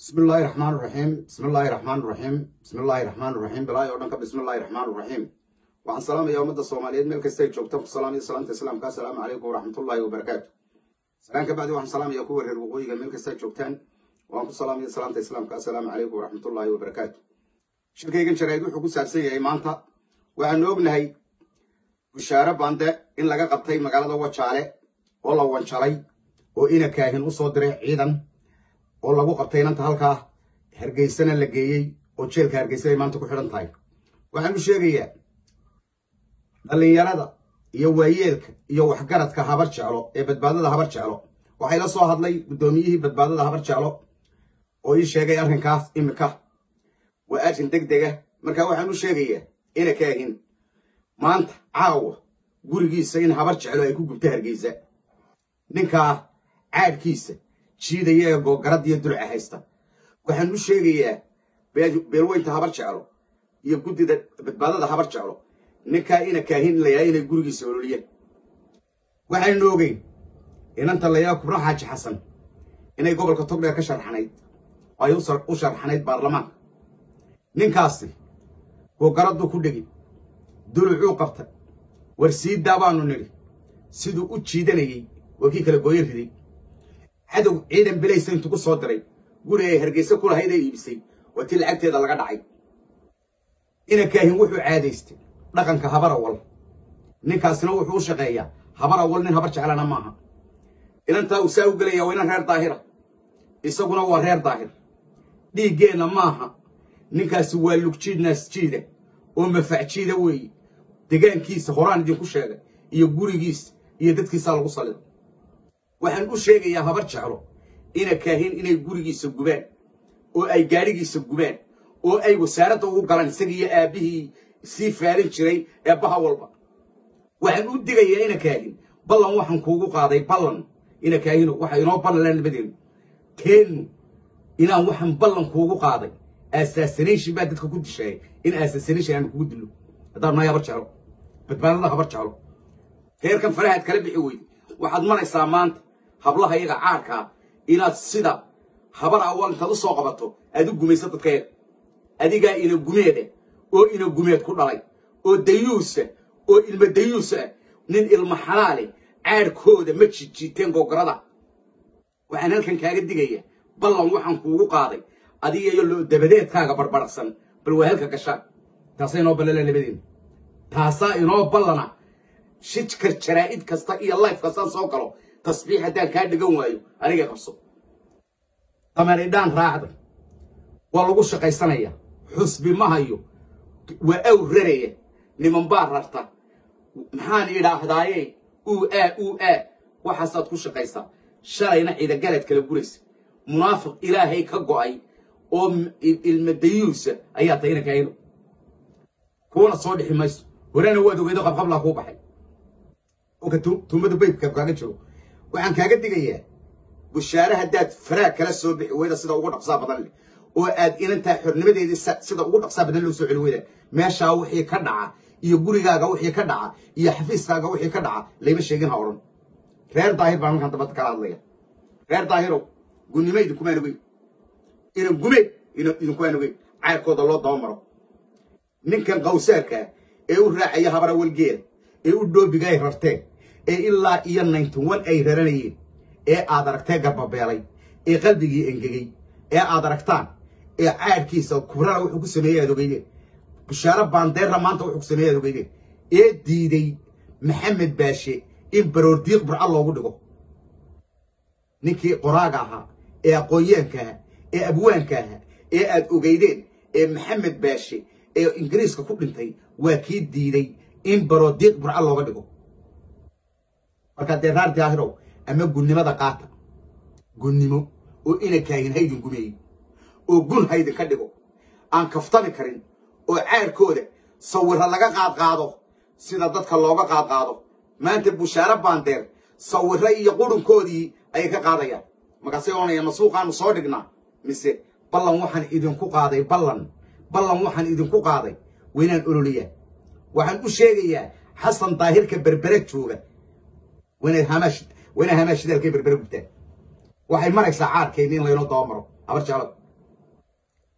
bismi illaahi raxmaan raxiim bismi illaahi raxmaan raxiim bismi illaahi raxmaan raxiim bilaahi oo dhan ka bismi illaahi raxmaan raxiim waxaan salaamayaa ummadda soomaaliyeed meel kasta ay joogta ku salaamaya salaamta islaamka assalaamu calaykum waraxmatullaahi wabarakaatu salaan ka bacdi waxaan salaamayaa kuwa reer waqooyiga meel kasta ay joogtaan waan ku salaamaya salaamta islaamka assalaamu calaykum waraxmatullaahi wabarakaatu shirkaygan jaraa'id wuxuu ku saabsan yahay maanta waxaanu ognahay bushaare bande in laga qabtay magaalada wajaale oo la wanjalay oo ina kaahin u soo diray ciidan oo lagu qabtay inanta halkaa hargeysana la geeyey oo jeelka hargeysa ay maanta ku xidhan tahay waxaan u sheegayaa dhallinyarada iyo waayeelka iyo waxgaradka habar jeclo ee badbaadada habar jeclo waxay la soo hadlay guddoomiyihii badbaadada habar jeclo oo ii sheegay arrinkaas imika waa arrin deg dega marka waxaan u sheegayaa ina kaahin maanta caawa gurigiisa in habar jeclo ay ku gubta hargeysa ninkaa caadhkiisa jiidaya ee googarad iyo dulca haysta waxaan u sheegayaa beelweynta habar jeclo iyo guddida badbaadada habar jeclo ninkaa ina kaahin layahay inay gurigiisa ololiyeen waxaynu ogeyn inanta layaa kubra xaaji xasan inay gobolka togdheer ka sharxanayd oo ay u sharxanayd baarlamaanka ninkaasi googaraduu ku dhegi dulucuu qabta war siidaa baanu nidhi siduu u jiidanayey waa kii kala gooyo riday cadow ciidan belaysa intuu ku soo diray guri ay hargeysa ku lahayd ee iibisay waa tii lacagteeda laga dhacay ina kaahin wuxuu caadaystay dhaqanka habar awal ninkaasina wuxuu u shaqeeyaa habar awal nin habar jeclana maaha inantaa uu saa u gelaya waa inan reer daahira isaguna waa reer daahir dhiiggeenna maaha ninkaasi waa lugjiid naasjiida oo mafacjiida weeye degaankiisa horaan idinku sheegay iyo gurigiisa iyo dadkiisaa lagu salido waxaan u sheegayaa habar jeclo ina kaahin inay gurigiisa gubaan oo ay gaadhigiisa gubaan oo ay wasaaradda ugu galaan isagiiyo aabbihii sii faalin jiray ee baha walba waxaan u digayaa ina kaahin ballan waxaan kuugu qaaday ballan ina kaahino waxa inoo ballanla nabadeenu teennu inaan waxaan ballan kuugu qaaday assassination baa dadka ku dishaayay in assassination aanu kugu dillo haddaan nahay habar jeclo badbaadada habar jeclo reerkan farahaad kala bixi weyde waxaad maraysaa maanta hablaha iyaga caarkaa inaad sida habar awal intaad u soo qabato aad u gumayso dadkayaga adigaa ina gumeeda oo ina gumeed ku dhalay oo dayuusa oo ilma dayuusa ah nin ilma xalaale caadhkooda ma jijiiteen googarada waxaan halkan kaaga digaya ballan waxaan kuugu qaaday adiga iyo loo dabadeedkaaga barbaraqsan bal waa halka gashaan taasaa inoo ballana labadeena taasaa inoo ballana shijkar jaraa'id kasta iyo life kastaan soo galo tasbiix haddaan kaa dhigan waayo aniga qabso dameeridhaan raacda waa lagu shaqaysanaya xusbi ma hayo waa aw raraya niman baa rarta maxaan idhaahdaaye uu aa uu aa waxaasaad ku shaqaysaa shalayna ciidagalaad kala guraysa munaafiq ilaahay ka go'ay oo ilmadayuusa ayaa tahay ina kaahino kuwana soo dhixi mayso horena waad ogeydo qabqablaa kuu baxay oka tuumada baydka kaaga jiro waxaan kaaga digayaa bushaare haddaad faraag kala soo bixi weyda sida ugu dhaqsaa badan leh oo aad inantaa xornimadeedii sida ugu dhaqsaa badan loo soo celi weyda meeshaa wixii ka dhaca iyo gurigaaga wixii ka dhaca iyo xafiiskaaga wixii ka dhaca layma sheegin ha odhan reer daahir baan markaan dabadda kala hadlaya reer daahirow gunnimo idinkumaan ogeyn inan gume idinkumaan ogeyn cayrkooda loo dabamaro ninkan qawsaarkaa ee u raacaya habara walgeeda ee u dhoobiga ay rarteen ee ilaa iyo ninety one ay raranayeen ee aad aragtee garbabeelay ee qalbigii engegey ee aad aragtaan ee caadhkiisa kubrana wuxuu ku sameeyey aad ogeydeen bushaare baandeerra maanta wuxuu ku sameeyey aad ogeydeen ee diiday maxamed baashe in baroordiiq burca loogu dhigo ninkii qoraaga ahaa ee aqoonyaanka ahaa ee abwaanka ahaa ee aad ogeydeen ee maxamed baashe ee ingiriiska ku dhintay waa kii diiday in baroodiiq burca looga dhigo markaa dee raar daahirow ama gunnimada qaata gunnimo oo ina kaahin haydin gumeeyey oo gun haydinka dhigo aan kaftami karin oo caarkooda sawirra laga qaadqaado sida dadka looga qaadqaado maanta bushaare baandeer sawirra iyo qurunkoodii ayay ka qaadayaan markaasay oonaya masuuqaanu soo dhignaa mise ballan waxaan idinku qaaday ballan ballan waxaan idinku qaaday waynaan ololiyaa waxaan u sheegayaa xasan daahirka berbere jooga wayna hamaashidaalkay berbere gubtaan waxay maraysaa caarkeenni in laynoo dabamaro habar jeclada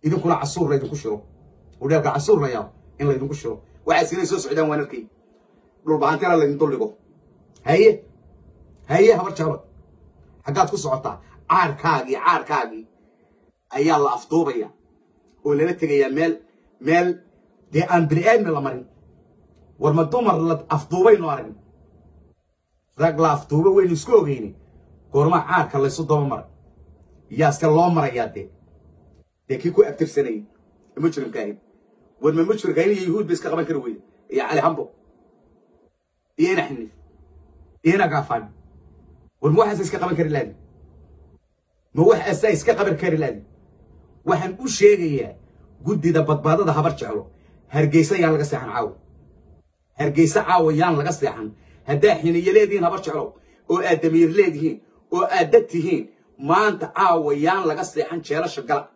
idinkuna casuur laydinku shiro udheelka casuur la yaabo in laydinku shiro waxaas inay soo socdaan waan arkay dhulbahantina laydin duldhigo haye haye habar jeclo xaggaad ku socotaa caarkaagii caarkaagii ayaa la afduubaya oo lala tegayaa meel meel dee aan bini aadmi la marin war ma dumar la afduubaynu aragn rag la afduuba waynu isku ogeyni goormaa caarka laysu daba maray yaase loo marayaa dee dee kii ku abtirsanayay mujrimkaahin war ma mujrimkaahin iyo yuhuud ba iska qaban kari weyda iyo cali hambo iyo ina xiniif iyo ina gaafaan war ma waxaasa iska qaban kari laadi ma waxaasaa iska qaban kari laadi waxaan u sheegayaa guddida badbaadada habar jeclo hargeysa yaan laga seexan caawa hargeysa caawa yaan laga seexan haddaa xiniyo leedihiin habar jeclo oo aad damiir leedihiin oo aad dad tihiin maanta caawa yaan laga seexan jeelasha gala